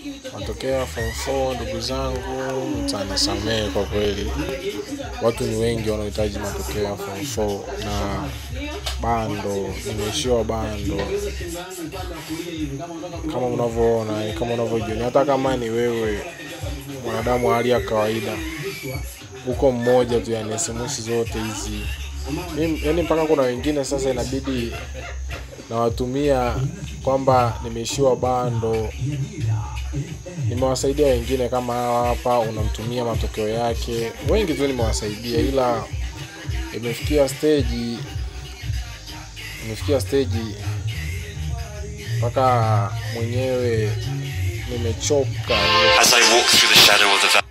matokeo ya form 4 ndugu zangu mtanisamehe kwa kweli watu ni wengi wanaohitaji matokeo ya form 4 na bando nimeishiwa bando kama unavyoona kama unavyojioni hata kama ni wewe mwanadamu wa hali ya kawaida huko mmoja tu yani sms zote hizi yani mpaka kuna wengine sasa inabidi nawatumia kwamba nimeishiwa bando nimewasaidia wengine kama hawa hapa unamtumia matokeo yake wengi tu nimewasaidia ila imefikia stage imefikia stage mpaka mwenyewe nimechoka As I walk through the shadow of the valley.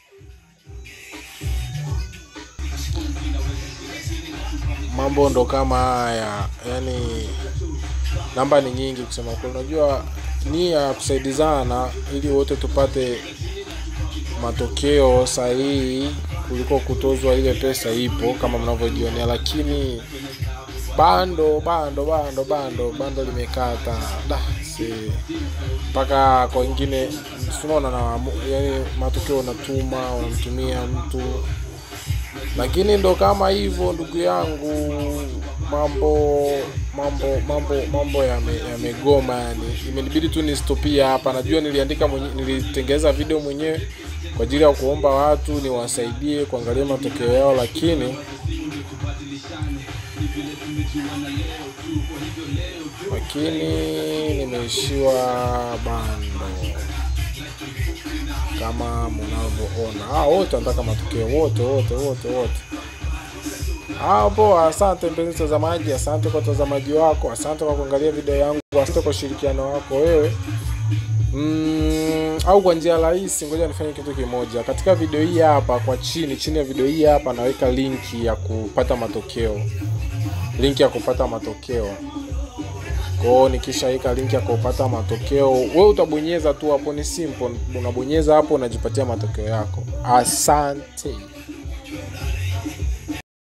mambo ndo kama haya yani namba ni nyingi kusema kweli unajua nia ya kusaidizana ili wote tupate matokeo sahihi kuliko kutozwa ile pesa ipo kama mnavyojionea lakini bando bando bando bando bando limekata da si mpaka kwa wengine tunaona na yani matokeo unatuma unamtumia mtu lakini ndo kama hivyo ndugu yangu mambo mambo mambo mambo yame- yamegoma yani imenibidi tu nistopia hapa najua niliandika mwenye, nilitengeza video mwenyewe kwa ajili ya kuomba watu niwasaidie kuangalia matokeo yao lakini lakini nimeishiwa bando kama mnavyoona ah, wote wanataka matokeo wote wote wote wote ah, poa asante mpenzi mtazamaji asante kwa utazamaji wako asante kwa kuangalia video yangu asante kwa ushirikiano wako wewe mm, au kwa njia rahisi ngoja nifanye kitu kimoja katika video hii hapa kwa chini chini ya video hii hapa naweka linki ya kupata matokeo linki ya kupata matokeo kwao nikishaweka linki ya kupata matokeo we utabonyeza tu hapo ni simple unabonyeza hapo unajipatia matokeo yako asante